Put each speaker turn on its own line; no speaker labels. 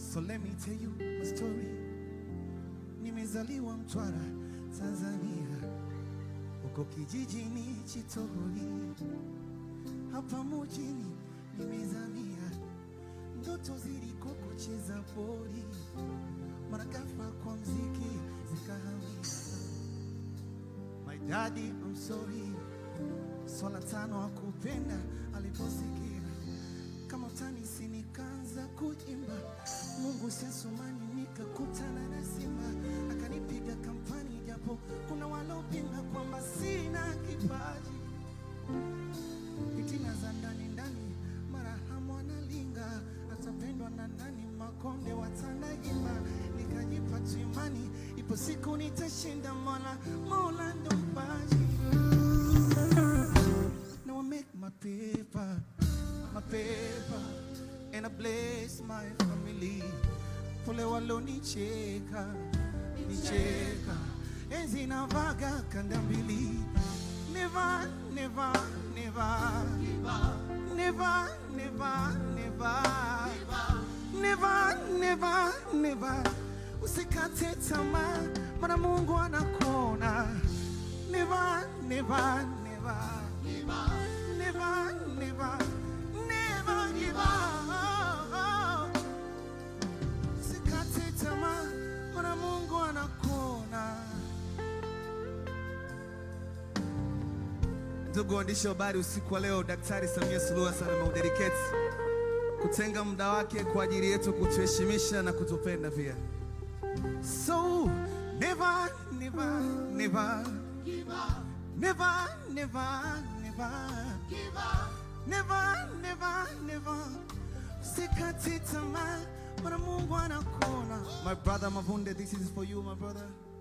So let me tell you my story. Nimezaliwa Mtwara, Tanzania, huko kijijini Chitoli, hapa mjini nimezamia, ndoto zilikuwa kucheza boli, mara ghafla kwa mziki zikahamia. My daddy, I'm sorry, swala tano hakupenda aliposikia kama utanisi nikaanza kuimba Mungu sesumani nikakutana na Simba akanipiga kampani, japo kuna walopinga kwamba sina kipaji. Fitina za ndani ndani, mara hamu analinga, atapendwa na nani? Makonde watanaimba, nikajipa tu imani, ipo siku nitashinda, Mola Mola ndo mpaji. Now I make my paper, my paper, and I bless my family. Pole walonicheka, nicheka, enzi navaga kanda mbili. Never, never, never, never, never, never, never, never, never. Usikate tamaa, maana Mungu anakuona. Never, never, never. Never, never, never give up. Usikate tamaa, maana Mungu anakuona. Ndugu waandishi wa habari, usiku wa leo Daktari Samia Suluhu Hassan ameudedicate kutenga muda wake kwa ajili yetu kutuheshimisha na kutupenda pia. So never, never, never Never, never, never. Never, never, never. Usikate tamaa, maana Mungu anakuona. My brother Mavunde, this is for you, my brother.